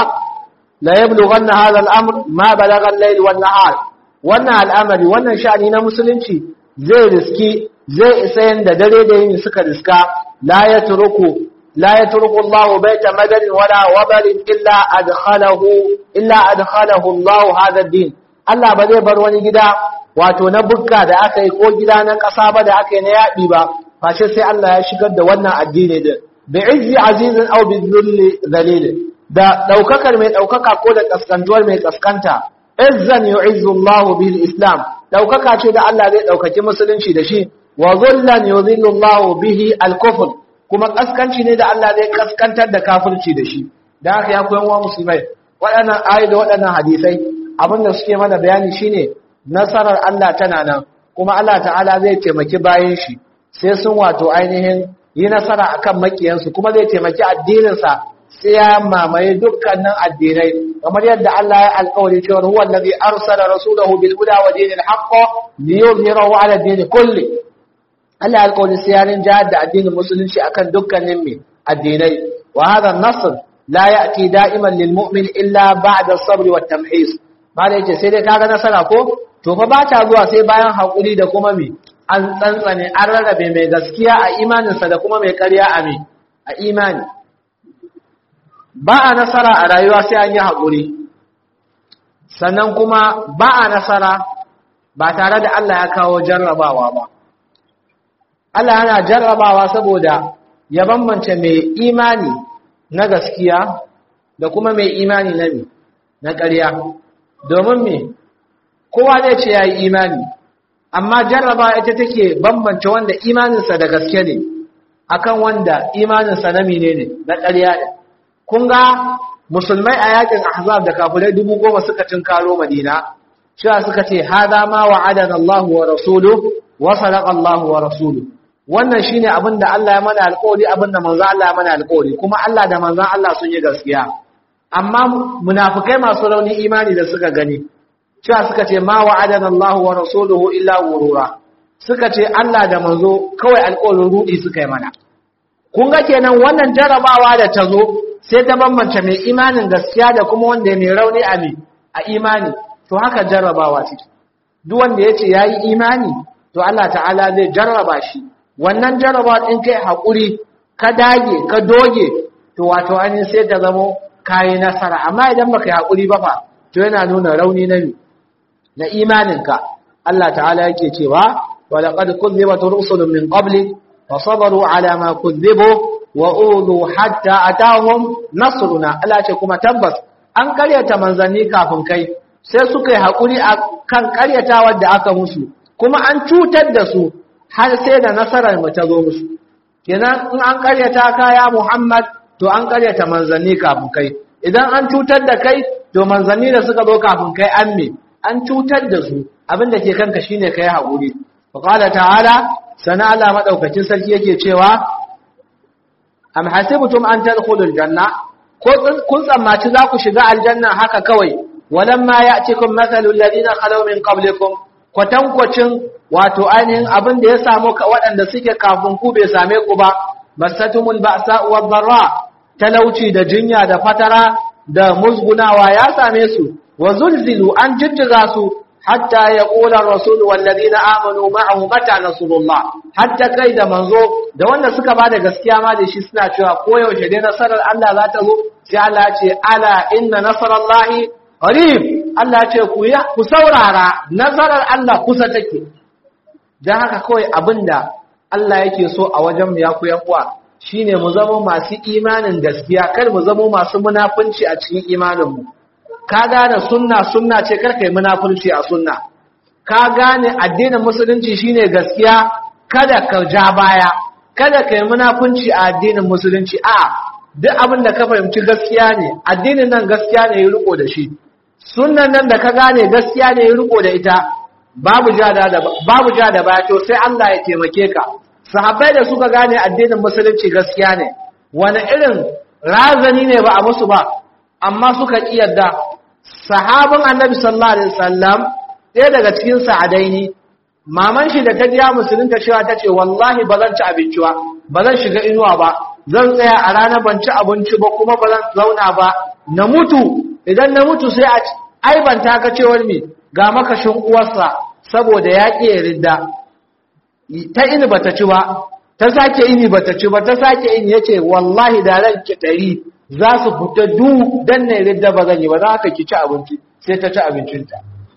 la yablughanna hadha al-amr ma balagha al-layl wan nahar wannan al'amari wannan sha'ani na musulunci zai riski zai isa yanda dare da yini suka riska la yatruku la yatruku Allah baita madad wala wabal illa adkhalahu illa adkhalahu Allah hadha ad-din Allah ba zai bar wani gida wato na bukka da aka yi ko gida na ƙasa ba da aka yi na yaɗi ba face sai Allah ya shigar da wannan addini din bi izzi azizin aw bi dhulli zalil da daukakar mai daukaka ko da kaskantuwar mai kaskanta izzan yu'izzu Allah bil islam daukaka ce da Allah zai daukaki musulunci da shi wa dhullan yudhillu Allah bihi al kufr kuma kaskanci ne da Allah zai kaskantar da kafirci da shi dan haka ya koyan wa musulmai waɗannan ayoyi da waɗannan hadisai abinda suke mana bayani shine nasarar Allah tana nan kuma Allah ta'ala zai taimaki bayan shi sai sun wato ainihin yi nasara akan makiyansu kuma zai taimaki addininsa sai ya mamaye dukkanin addinai kamar yadda Allah ya alƙawari cewa huwa allazi arsala rasulahu bil huda wa dinil haqq liyuzhirahu ala din kulli Allah ya alƙawari sai ya rinja da addinin musulunci akan dukkanin me addinai wa hadha an-nasr la ya'ti da'iman lil mu'min illa ba'da as-sabr wat tamhis mala yace sai dai kaga nasara ko to fa ba ta zuwa sai bayan hakuri da kuma me an tsantsane an rarrabe mai gaskiya a imaninsa da kuma mai ƙarya a me a imani ba a nasara a rayuwa sai an yi haƙuri sannan kuma ba a nasara ba tare da Allah ya kawo jarrabawa ba Allah yana jarrabawa saboda ya bambance mai imani na gaskiya da kuma mai imani na me na ƙarya domin me kowa zai ce ya yi imani amma jarraba ita take bambance wanda imaninsa da gaske ne akan wanda imaninsa na mine ne na ƙarya ne kun ga musulmai a yakin ahzab da kafirai dubu goma suka karo madina cewa suka ce hada ma wa'adana Allah wa rasuluhu wa sadaqa Allah wa rasuluhu wannan shine abin da Allah ya mana alƙawari abin da manzo Allah ya mana alƙawari kuma Allah da manzon Allah sun yi gaskiya amma munafikai masu rauni imani da suka gani cewa suka ce ma wa'adana Allah wa rasuluhu illa gurura suka ce Allah da manzo kawai alƙawarin rudi suka yi mana kun ga kenan wannan jarabawa da ta zo sai ta bambance mai imanin gaskiya da kuma wanda mai rauni a a imani to haka jarrabawa ce duk wanda yace yayi imani to Allah ta'ala zai jarraba shi wannan jarrabawa din kai hakuri ka dage ka doge to wato an sai ta zamo kai nasara amma idan baka yi hakuri ba fa to yana nuna rauni na na imaninka Allah ta'ala yake cewa wa laqad kuzzibat rusulun min qabli fasabaru ala ma kuzzibu wa udhu hatta atahum nasruna Allah ce kuma tabbas an karyata manzanni kafin kai sai suka yi hakuri akan karyatawar da aka musu kuma an cutar da su har sai da nasarar mu ta zo musu kenan in an karyata ka ya Muhammad to an karyata manzanni kafin kai idan an cutar da kai to manzanni da suka zo kafin kai an me an cutar da su abin da ke kanka shine kai haƙuri wa qala ta'ala sana Allah madaukakin sarki yake cewa am hasibtum an tadkhulul janna ko kun tsammaci za ku shiga aljanna haka kawai walamma ya'tikum mathalul ladina khalaw min qablikum kwatankwacin wato ainihin abin da ya samu waɗanda suke kafin ku bai same ku ba masatumul ba'sa wad darra talauci da jinya da fatara da musgunawa ya same su wa zulzilu an jijjiga su hatta ya ƙula rasul wallazina amanu ma'ahu mata nasrullah hatta kai da manzo da wanda suka bada gaskiya ma da shi suna cewa koyaushe dai nasarar Allah za ta zo sai Allah ce ala inna nasarallahi qarib Allah ce ku ya ku saurara nasarar Allah kusa take dan haka kawai abinda Allah yake so a wajen mu ya ku yan uwa shine mu zama masu imanin gaskiya kar mu zama masu munafunci a cikin imanin mu ka gane sunna sunna ce karkai munafurci a sunna ka gane addinin musulunci shine gaskiya kada ka ja baya kada ka yi munafunci a addinin musulunci a duk abin da ka fahimci gaskiya ne addinin nan gaskiya ne ya riko da shi sunnan nan da ka gane gaskiya ne ya riko da ita babu ja da babu ja da baya to sai Allah ya taimake ka sahabbai da suka gane addinin musulunci gaskiya ne wani irin razani ne ba a musu ba amma suka ƙi yadda sahabin annabi sallallahu alaihi wasallam ɗaya daga cikin sa'adaini maman shi da ta jiya musulunta cewa ta ce wallahi ba zan ci abinci ba ba zan shiga inuwa ba zan tsaya a rana ban ci abinci ba kuma ba zan zauna ba na mutu idan na mutu sai a aibanta ka cewar me ga makashin uwarsa saboda ya ƙi ridda ta ini bata ci ba ta sake ini bata ci ba ta sake ini yace wallahi da ran ki ɗari za su fita du dan ne ridda ba zan yi ba za ka ki ci abinci sai ta ci abincinta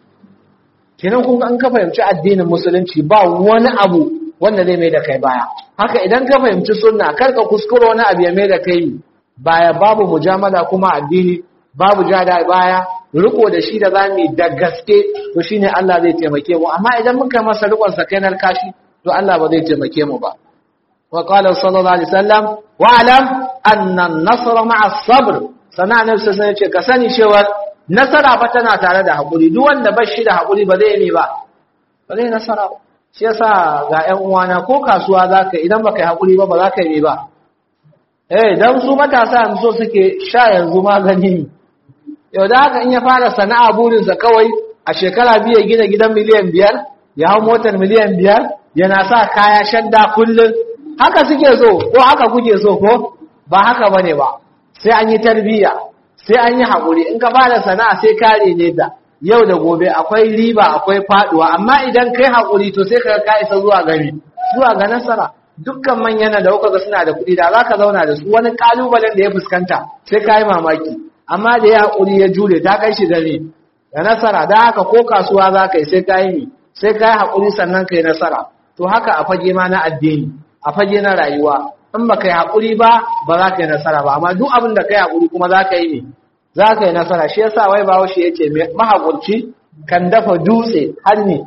kenan kun an ka fahimci addinin musulunci ba wani abu wanda zai mai da kai baya haka idan ka fahimci sunna kar ka kuskura wani abu ya mai da kai baya babu mujamala kuma addini babu jada baya riko da shi da zamu da gaske to shine Allah zai taimake mu amma idan muka masa rikon sakainar kashi to Allah ba zai taimake mu ba wa qala sallallahu alaihi wasallam wa alam anna an-nasra ma'a as-sabr sana ne sai ce ka sani cewa nasara fa tana tare da hakuri duk wanda ba shi da hakuri ba zai yi ba ba zai nasara ba shi yasa ga ƴan uwana ko kasuwa zaka idan baka yi hakuri ba ba za ka yi ba eh dan su matasa yanzu so suke sha yanzu magani yau da haka in ya fara sana'a burinsa kawai a shekara biyu ya gina gidan miliyan biyar ya hau motar miliyan biyar yana sa kaya shadda kullum haka suke so ko haka kuke so ko ba haka bane ba sai an yi tarbiyya sai an yi haƙuri in ka fara sana'a sai kare ne da yau da gobe akwai riba akwai faduwa amma idan kai haƙuri to sai ka ka isa zuwa gari zuwa ga nasara dukkan manyan da kuka ga suna da kuɗi da za ka zauna da su wani kalubalen da ya fuskanta sai ka yi mamaki amma da ya haƙuri ya jure ta kai shi gari da nasara da haka ko kasuwa za ka yi sai ka yi sai ka yi haƙuri sannan ka yi nasara to haka a fage ma na addini a fage na rayuwa in ba ka yi haƙuri ba ba za ka yi nasara ba amma duk abin da ka yi haƙuri kuma za ka yi ne za ka yi nasara shi yasa wai bawo shi ya ce mahaƙurci kan dafa dutse har ne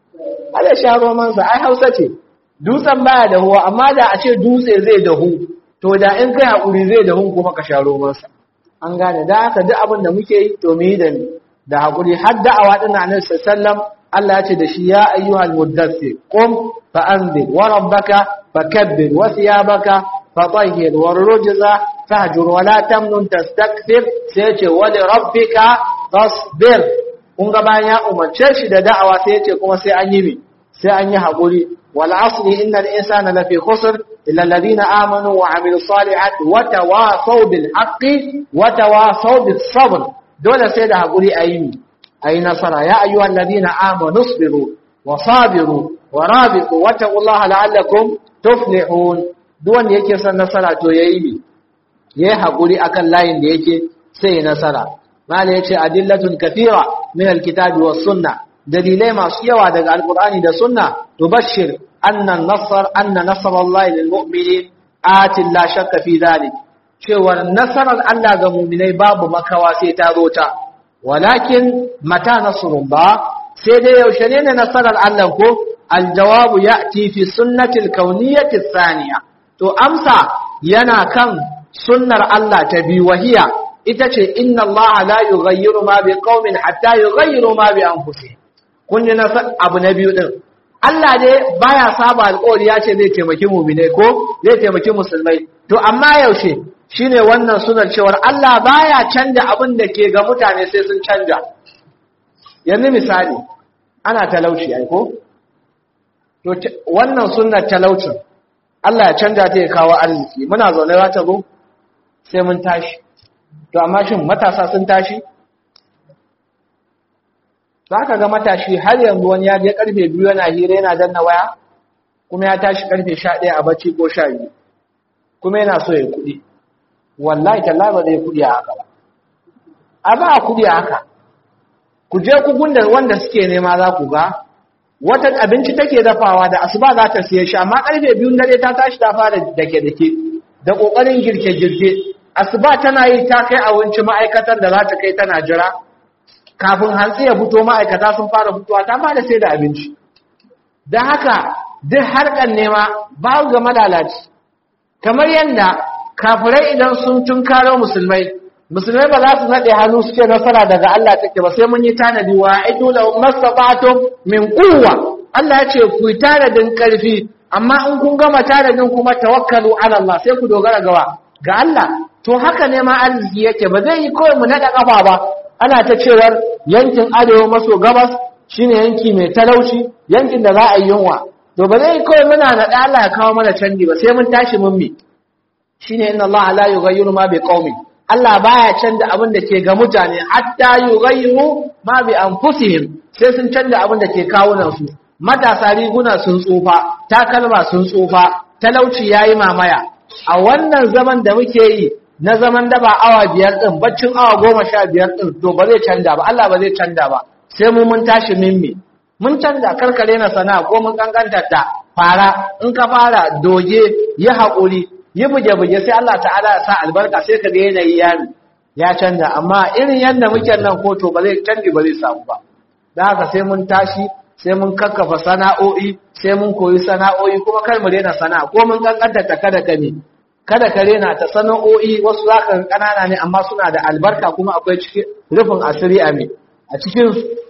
har ya sha romansa ai hausa ce dutsen baya dahuwa amma da a ce dutse zai dahu to da in kai haƙuri zai dahu kuma ka sha romansa an gane da haka duk abin da muke yi to mu yi da da haƙuri har da'awa ɗin annabi sallallahu Allah ya ce da shi ya ayyuhal muddathir qum fa anzir wa rabbaka fakabbir wa thiyabaka fatahhir wa rujza fahjur wa la tamnun tastakthir sai ce wa li rabbika fasbir kun ga bayan ya umarce shi da da'awa sai ya ce kuma sai an yi mi sai an yi haƙuri wal asri innal insana lafi khusr illa alladhina amanu wa amilus salihati wa tawasaw bil haqqi wa tawasaw bis sabr dole sai da haƙuri a yi a yi nasara ya ayyuwa lalazina amanu sabiru wa sabiru wa rabitu wa taqullaha la'allakum tuflihun duk wanda yake son nasara to yayi ne yayi haƙuri akan layin da yake sai nasara mala yace adillatun kathira min alkitabi was sunna dalilai masu yawa daga alqur'ani da sunna tubashshir anna an-nasr anna nasrallahi lil mu'minin atin la shakka fi dhalik cewar nasarar Allah ga muminai babu makawa sai ta zo ta walakin mata nasrullah sai dai yaushe ne ne nasarar Allah ko aljawabu ya'ti fi sunnati alkauniyyati thaniya to amsa yana kan sunnar Allah ta bi wahiya ita ce inna Allah la yughayyiru ma biqaumin hatta yughayyiru ma bi anfusihim kun ji na abu na biyu din Allah dai baya saba alƙawari ya ce zai taimaki mu'minai ko zai taimaki musulmai to amma yaushe shine wannan sunan cewar Allah baya canja abin da ke ga mutane sai sun canja yanzu misali ana talauci ai ko to wannan sunnar talaucin Allah ya canja ta ya kawo arziki muna zaune za ta zo sai mun tashi to amma shin matasa sun tashi za ka ga matashi har yanzu wani ya je karfe biyu yana hira yana danna waya kuma ya tashi karfe sha ɗaya a bacci ko sha biyu kuma yana so ya kuɗi wallahi talla ba zai kuɗi a haka ba a ba a kuɗi a haka ku je ku gunda wanda suke nema za ku ga wata abinci take dafawa da asuba za ta siye shi amma karfe biyun dare ta tashi ta fara dake-dake da ƙoƙarin girke-girke asuba tana yi ta kai abinci ma'aikatar da za ta kai tana jira kafin hantsi ya fito ma'aikata sun fara fitowa ta fara sai da abinci don haka duk harkar nema ba ga malalaci kamar yadda kafirai idan sun tunkaro musulmai musulmai ba za su naɗe hannu suke nasara daga Allah take ba sai mun yi tanadi wa aidu la masabatum min quwwa Allah ya ce ku yi tanadin karfi amma in kun gama tanadin kuma tawakkalu ala Allah sai ku dogara gawa ga Allah to haka ne ma arziki yake ba zai yi kawai mu naɗa kafa ba ana ta cewar yankin arewa maso gabas shine yanki mai talauci yankin da za a yi yunwa to ba zai kawai muna naɗa Allah ya kawo mana canji ba sai mun tashi mun mi shine inna Allah la yughayyiru ma bi qaumin Allah baya canza abin da ke ga mutane hatta yughayyiru ma bi anfusihim sai sun canza abin da ke kawunan su matasa riguna sun tsufa takalma sun tsufa talauci yayi mamaya a wannan zaman da muke yi na zaman da ba awa biyar ɗin baccin awa goma sha biyar ɗin to ba zai canja ba Allah ba zai canja ba sai mu mun tashi mimmi mun canja karkare na sana'a ko mun kankanta ta fara in ka fara doge yi haƙuri yi buge-buge sai Allah ta'ala ya sa albarka sai ka ga yanayi ya ya canja amma irin yadda muke nan ko to ba zai canji ba zai samu ba da haka sai mun tashi sai mun kakkafa sana'o'i sai mun koyi sana'o'i kuma kar mu rena sana'a ko mun kankanta ta kada ka ne kada ka rena ta sana'o'i wasu za ka kanana ne amma suna da albarka kuma akwai cikin rufin asiri a me a cikin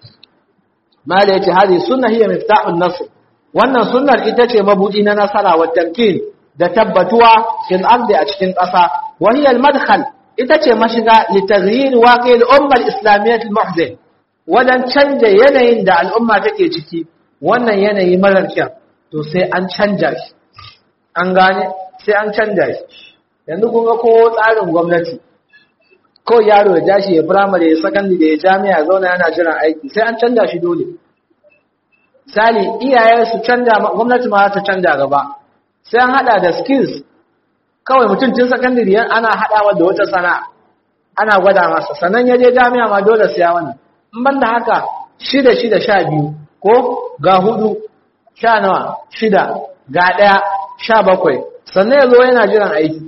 mala yace hadi sunna hiya miftahun nasr wannan sunnar ita ce mabudi na nasara wa tamkin da tabbatuwa fil ardi a cikin ƙasa wa hiya al madkhal ita ce mashiga li taghyir waqi al umma al islamiyyah al muhzin wadan canja yanayin da al'umma take ciki wannan yanayi marar kyau to sai an canja shi an gane sai an canja shi yanzu kun ga ko tsarin gwamnati ko yaro ya jashi ya firamare ya sakandi da ya jami'a zauna yana jiran aiki sai an canja shi dole misali iyaye su canja gwamnati ma ta canja gaba sai an hada da skills kawai mutum tun sakandare ana hadawa da wata sana'a ana gwada masa sannan ya je jami'a ma dole siya wannan in ban da haka shida shida sha biyu ko ga hudu sha nawa shida ga ɗaya sha bakwai sannan ya zo yana jiran aiki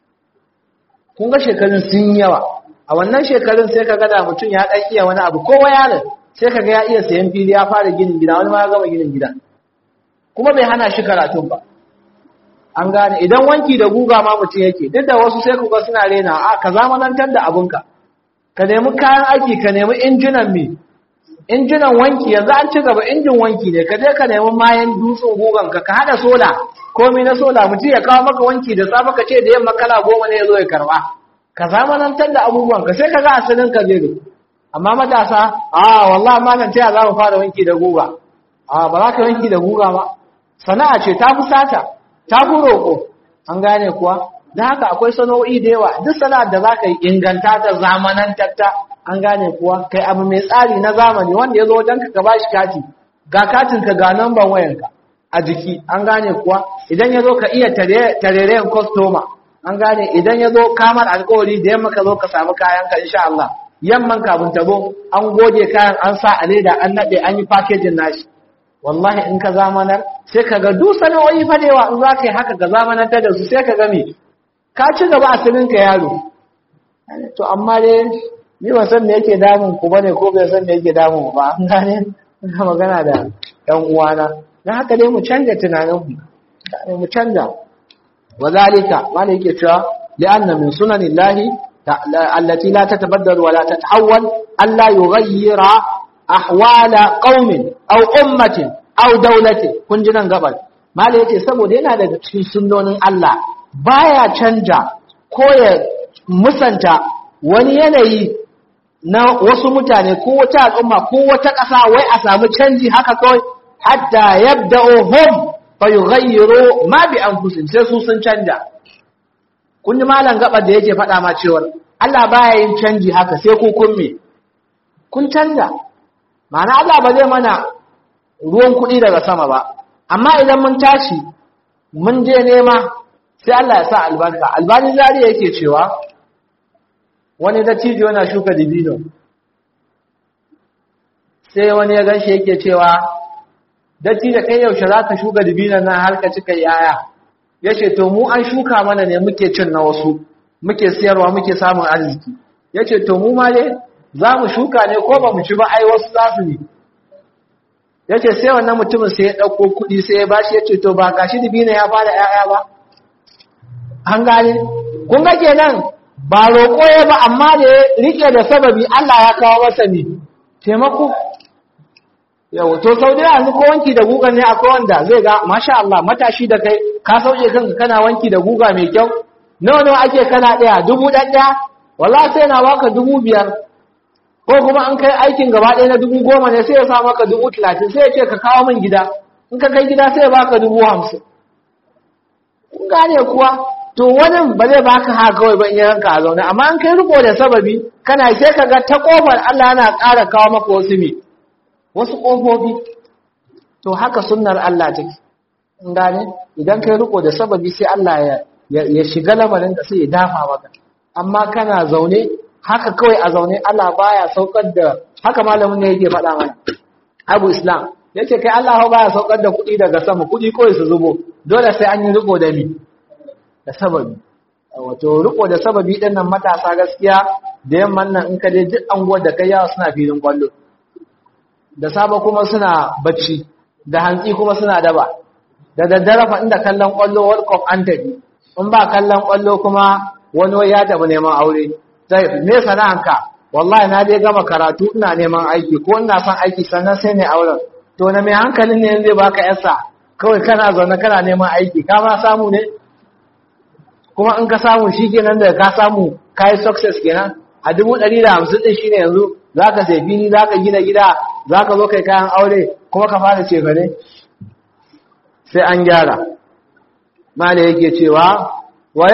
kun ga shekarun sun yawa a wannan shekarun sai ka gada mutum ya ɗan iya wani abu kowa yaron sai ka ga ya iya sayan fili ya fara ginin gida wani ma ya gama ginin gida kuma bai hana shi karatun ba an gane idan wanki da guga ma mutum yake duk da wasu sai ku ga suna rena a ka zamanantar da abinka ka nemi kayan aiki ka nemi injinan me injinan wanki yanzu an ci gaba injin wanki ne ka je ka nemi mayan dutsen gugan ka ka hada sola komai na sola mutum ya kawo maka wanki da safe ka ce da yamma kala goma ne ya zo ya karba ka zamanantar da abubuwan ka sai ka ga asalin ka zai amma matasa a wallahi malam ta za mu fara wanki da guga a ba za ka wanki da guga ba sana'a ce ta fi sata ta fi roƙo an gane kuwa don haka akwai sana'o'i da yawa duk sana'ar da za ka yi inganta ta zamanantar ta an gane kuwa kai abu mai tsari na zamani wanda ya zo wajen ka ba shi kati ga katin ka ga namban wayanka a jiki an gane kuwa idan ya zo ka iya tarerayen kwastoma an gane idan ya zo kamar alkawari da yamma ka zo ka samu kayan ka insha Allah yamman kafin ta zo an goge kayan an sa a leda an naɗe an yi fakejin nashi wallahi in ka zamanar sai ka ga duk sana'o'i fa da yawa in za ka yi haka ka zamanantar da su sai ka ga me ka ci gaba a ka yaro to amma dai ni ban san me yake damun ku bane ko bai san me yake damun ba an gane ina magana da ɗan uwana dan haka dai mu canja tunanin mu mu canja wazalika wanda yake cewa li'anna min sunanillahi allati la tatabaddalu wa la tatahawwal alla yughayyira ahwala qaumin aw ummatin aw dawlatin kun ji nan gabar malai yace saboda yana daga cikin sunnonin Allah baya canja ko ya musanta wani yanayi na wasu mutane ko wata al'umma ko wata ƙasa wai a samu canji haka kawai hatta yabda'u hum fa yughayyiru ma bi anfusihim sai su sun canja kun ji malam gabar da yake faɗa ma cewa Allah baya yin canji haka sai ku kun me kun canja ma'ana Allah ba zai mana ruwan kuɗi daga sama ba amma idan mun tashi mun je nema sai Allah ya sa albarka albani zari yake cewa wani dattijo yana shuka dibino sai wani ya ganshi yake cewa dattijo kai yaushe za ka shuka dibinon nan har ka cika yaya ya ce to mu an shuka mana ne muke cin na wasu muke siyarwa muke samun arziki ya ce to mu ma dai za mu shuka ne ko ba mu ci ba ai wasu za su ne ya ce sai wannan mutumin sai ya ɗauko kuɗi sai ya bashi ya ce to ba gashi dibino ya fara ‘ya'ya ba an gane kun ga kenan ba roƙo ya ba amma da ya rike da sababi Allah ya kawo masa ne taimako yau to sau da yanzu ko wanki da guga ne akwai wanda zai ga masha Allah matashi da kai ka sauke kanka kana wanki da guga mai kyau nawa nawa ake kana ɗaya dubu ɗaya wallahi sai na baka dubu biyar ko kuma an kai aikin gaba ɗaya na dubu goma ne sai ya sa maka dubu talatin sai ya ce ka kawo min gida in ka kai gida sai ya baka dubu hamsin kun gane kuwa to wani ba zai baka haka kawai ba in ya ranka a zaune amma an kai riko da sababi kana sai ka ga ta kofar Allah yana ƙara kawo maka wasu me wasu ƙofofi to haka sunnar Allah take in gane idan kai riko da sababi sai Allah ya ya shiga lamarin da sai ya dafa maka amma kana zaune haka kawai a zaune Allah baya saukar da haka malamin ne yake faɗa mana Abu Islam yace kai Allah baya saukar da kuɗi daga sama kuɗi kawai su zubo dole sai an yi riko da mi da sababi wato riko da sababi din nan matasa gaskiya da yamman nan in ka je duk anguwar da kai yawa suna filin kwallo da saba kuma suna bacci da hantsi kuma suna daba da daddare fa inda kallon kwallo World Cup an tafi in ba kallon kwallo kuma wani wai ya tafi neman aure sai me sana'anka wallahi na dai gama karatu ina neman aiki ko ina son aiki sannan sai ne auren to na mai hankalin ne zai baka yasa kawai kana zaune kana neman aiki ka ma samu ne kuma in ka samu shi kenan da ka samu ka yi success kenan a dubu ɗari da hamsin ɗin shi ne yanzu za ka sai fili za ka gina gida za ka zo kai kayan aure kuma ka fara ce ne sai an gyara mala yake cewa wa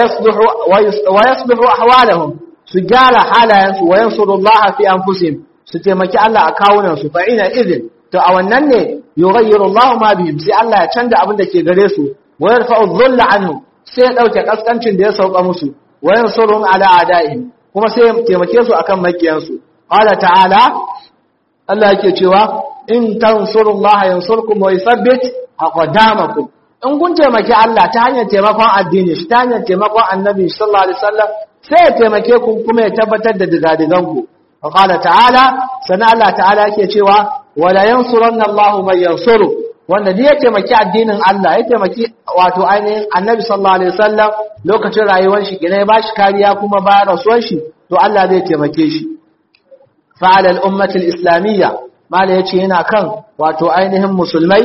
yasbihu ahwalahum su gyara halayensu wa yansurullaha fi anfusihim su taimaki Allah a kawunan su fa ina idin to a wannan ne yughayyiru Allahu ma bihim sai Allah ya canza abin da ke gare su wa yarfa'u dhulla anhum sai ya ɗauke ƙasƙancin da ya sauka musu wayan surun ala adaihim kuma sai ya taimake su akan makiyansu qala ta'ala Allah yake cewa in tansurullaha yansurkum wa yuthabbit aqdamakum in kun taimaki Allah ta hanyar taimakon addini shi ta hanyar taimakon annabi sallallahu alaihi wasallam sai ya taimake ku kuma ya tabbatar da digadigan ku qala ta'ala sana Allah ta'ala yake cewa wala yansuranna Allahu man yansuru wanda ne ya taimaki addinin Allah ya taimaki wato ainihin annabi sallallahu alaihi wasallam lokacin rayuwar shi kina ya bashi kariya kuma bayan rasuwar shi to Allah zai taimake shi fa'ala al-ummati al-islamiyya mala yace yana kan wato ainihin musulmai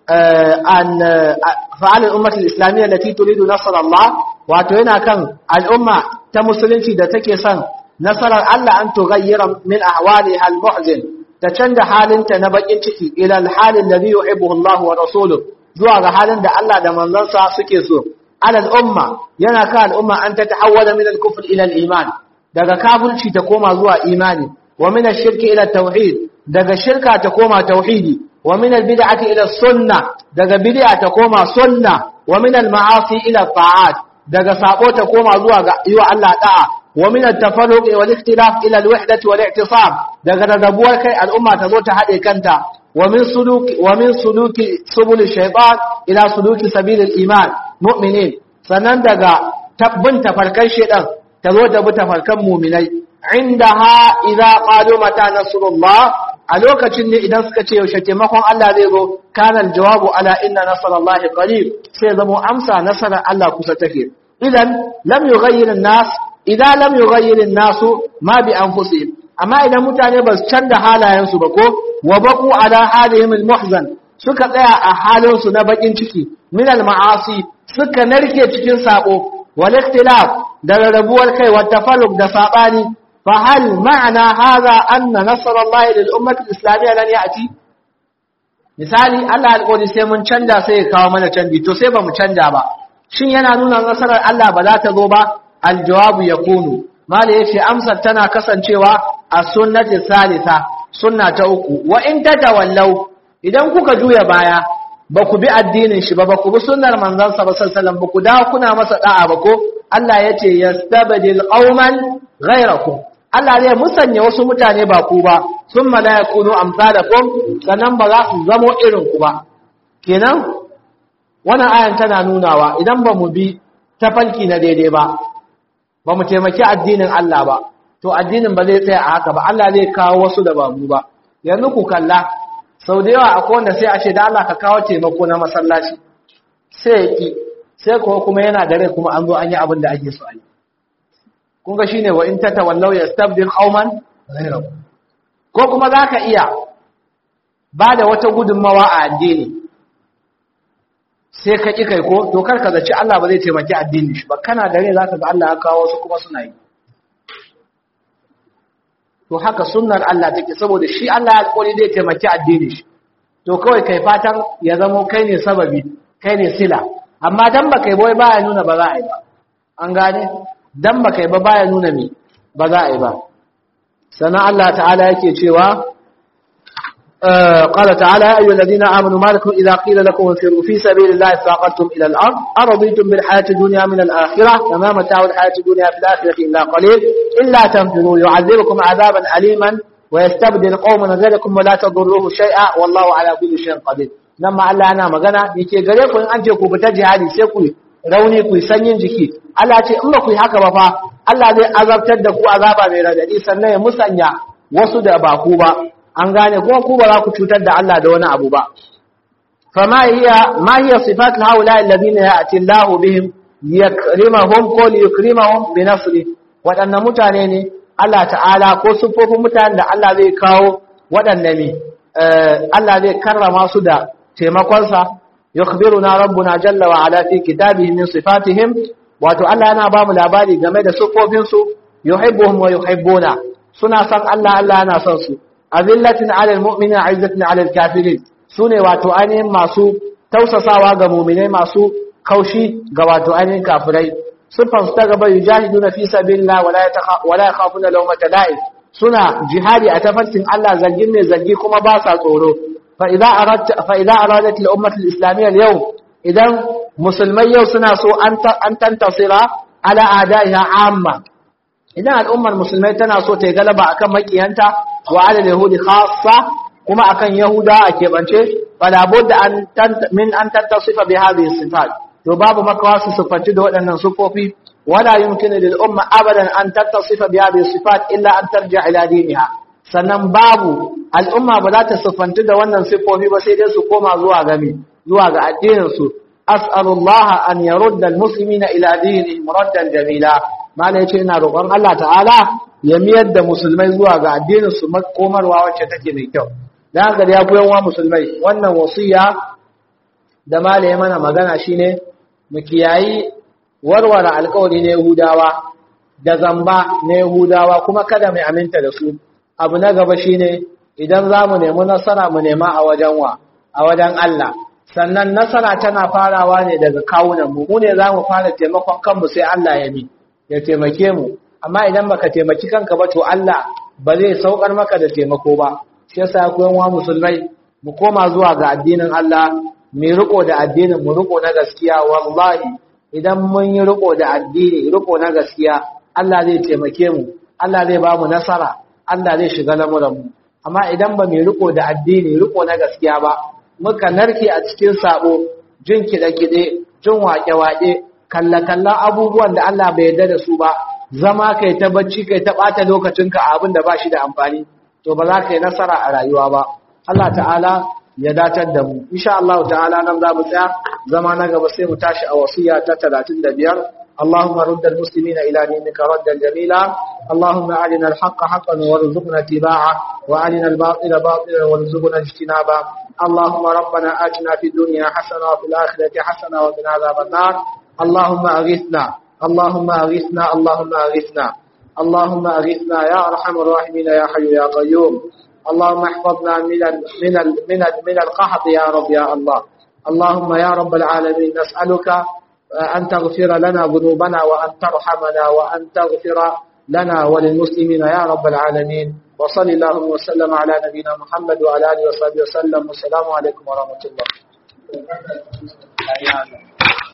an fa'ala al-ummati al-islamiyya allati turidu nasr Allah wato yana kan al'umma ta musulunci da take son nasarar Allah an tughayyira min ahwaliha al-muhzin ta canza halinta na bakin ciki ila halin da yuhibbu Allah wa rasuluhu zuwa ga halin da Allah da manzansa suke so alal umma yana ka al'umma an ta tahawwala min al-kufr ila al-iman daga kafirci ta koma zuwa imani wa min ash-shirki ila tauhid daga shirka ta koma tauhidi wa min al-bid'ati ila sunnah daga bid'a ta koma sunna wa min al-ma'asi ila ta'at daga sabo ta koma zuwa ga yiwa Allah da'a ومن التفرق والاختلاف إلى الوحدة والاعتصام daga rarrabuwar kai al'umma ta zo ta haɗe kanta wa min suluki wa min suluki subul shaytan ila suluki sabilil iman mu'minin sannan daga tabbin tafarkan shedan ta zo ta bi tafarkan mu'minai indaha idza qalu mata nasrullah a lokacin ne idan suka ce yaushe taimakon Allah zai zo kana aljawabu ala inna nasrallahi qarib sai zamo amsa nasarar Allah kusa take idan lam yughayyir an-nas idan lam yughayyir an-nasu ma bi anfusihim amma idan mutane ba su canza halayensu ba ko wa baqu ala halihim almuhzan suka tsaya a halin su na bakin ciki min almaasi suka narke cikin sabo wal ikhtilaf da rarrabuwar kai wa tafalluq da sabani fa hal ma'ana hadha anna nasra Allah lil ummati al-islamiyya lan ya'ti misali Allah alƙawari sai mun canja sai ya kawo mana canji to sai ba mu canja ba shin yana nuna nasarar Allah ba za ta zo ba aljawabu yakunu mala yace amsar tana kasancewa a sunnati salisa sunna ta uku wa in tatawallaw idan kuka juya baya ba ku bi addinin shi ba ba ku bi sunnar manzon sa sallallahu alaihi wasallam ba ku dawo kuna masa da'a ba ko Allah yace yastabdil qauman ghayrakum Allah zai musanya wasu mutane ba ku ba sun la yakunu amsalakum sannan ba za su zamo irin ku ba kenan wannan ayan tana nunawa idan ba mu bi tafarki na daidai ba ba mu taimaki addinin Allah ba to addinin ba zai tsaya a haka ba Allah zai kawo wasu da ba mu ba yanzu ku kalla sau da yawa akwai wanda sai a ce da Allah ka kawo taimako na masallaci sai ya ki sai kuwa kuma yana da rai kuma an zo an yi abin da ake so a yi kun ga shine wa in tatawallaw yastabdil qauman ghayrakum ko kuma zaka iya ba da wata gudunmawa a addini sai ka ƙi kai ko to kar ka zaci Allah ba zai taimaki addini shi ba kana da rai zaka ga Allah ya kawo su kuma suna yi to haka sunnar Allah take saboda shi Allah ya alƙawari zai taimaki addini shi to kawai kai fatan ya zamo kai ne sababi kai ne sila amma dan ba kai boye baya nuna ba za a yi ba an gane dan ba kai ba baya nuna me ba za a yi ba sannan Allah ta'ala yake cewa قال تعالى يا أيها الذين آمنوا ما لكم إذا قيل لكم انفروا في سبيل الله استاقلتم إلى الأرض أرضيتم بالحياة الدنيا من الآخرة فما متاع الحياة الدنيا في الآخرة إلا قليل إلا تنفروا يعذبكم عذابا أليما ويستبدل قوما غيركم ولا تضروه شيئا والله على كل شيء قدير لما Allah ana magana yake gare ku in an ce ku fita jihadi sai ku rauni ku sanyin jiki Allah ce in ba ku yi haka ba fa Allah zai azabtar da ku azaba mai radadi sannan ya musanya wasu da ba ku ba an gane kuma ku ba za ku cutar da Allah da wani abu ba fama hiya ma hiya sifat haula alladhina ya'ti Allah bihim yakrimahum qul yukrimahum bi nasri wadannan mutane ne Allah ta'ala ko sufofin mutanen da Allah zai kawo wadanne ne Allah zai karrama su da taimakonsa yukhbiruna rabbuna jalla wa ala fi kitabihi min sifatihim wato Allah yana ba mu labari game da sufofin su yuhibbuhum wa yuhibbuna suna san Allah Allah yana son su azillatin alal mu'minin izzatin alal kafirin sune wato ainihin masu tausasawa ga mu'minai masu kaushi ga wato ainihin kafirai sufan su ta gaba yujahiduna fi sabilillah wala wala yakhafuna lawmata la'ib suna jihadi a tafarkin Allah zargin mai zargi kuma ba sa tsoro fa idza aradta fa idza aradat al ummah al islamiyya al yawm idan musulmai yau suna so an tantasira ala adaiha amma idan al'ummar musulmai tana so ta yi galaba akan makiyanta wa ala yahudi khassa kuma akan yahuda a keɓance fala budda an min an tattasifa bi hadhihi sifat to babu makawa su sifanci da waɗannan sifofi wala yumkinu lil umma abadan an tattasifa bi hadhihi sifat illa an tarja ila diniha sannan babu al'umma ba za ta sifanci da wannan sifofi ba sai dai su koma zuwa ga zuwa ga addinin su as'alullaha an yarudda al-muslimina ila dinihim raddan jamila mala yace ina roƙon Allah ta'ala ya miyar da musulmai zuwa ga addinin su komarwa wacce take mai kyau dan haka ya koyan wa musulmai wannan wasiya da mala ya mana magana shine mu kiyayi warware alƙawari na Yahudawa da zamba na Yahudawa kuma kada mu aminta da su abu na gaba shine idan zamu nemi nasara mu nema a wajen wa a wajen Allah sannan nasara tana farawa ne daga kawunan mu mu ne zamu fara taimakon kanmu sai Allah ya mi ya taimake mu amma idan baka taimaki kanka ba to Allah ba zai saukar maka da taimako ba shi yasa ku yan wa musulmai mu koma zuwa ga addinin Allah mu riko da addinin mu riko na gaskiya wallahi idan mun yi riko da addini riko na gaskiya Allah zai taimake mu Allah zai ba mu nasara Allah zai shiga lamuran mu amma idan ba mu riko da addini riko na gaskiya ba muka narke a cikin sabo jin kiɗe-kiɗe jin waƙe-waƙe kalla-kallan abubuwan da Allah bai yarda da su ba zama kai ta bacci kai ta ɓata lokacinka a abin da ba shi da amfani to ba za ka yi nasara a rayuwa ba Allah ta'ala ya datar da mu insha Allah ta'ala nan za mu tsaya zama na gaba sai mu tashi a wasiya ta 35 اللهم رد المسلمين إلى دينك ردا جميلا اللهم أرنا الحق حقا وارزقنا اتباعه وأرنا الباطل باطلا وارزقنا اجتنابه اللهم ربنا آتنا في الدنيا حسنة وفي الآخرة حسنة وقنا عذاب النار اللهم أغثنا اللهم أغثنا اللهم أغثنا اللهم أغثنا يا أرحم الراحمين يا حي يا قيوم اللهم احفظنا من ال من ال من ال من القحط يا رب يا الله اللهم يا رب العالمين نسألك أن تغفر لنا ذنوبنا وأن ترحمنا وأن تغفر لنا وللمسلمين يا رب العالمين وصل اللهم وسلم على نبينا محمد وعلى آله وصحبه وسلم والسلام عليكم ورحمة الله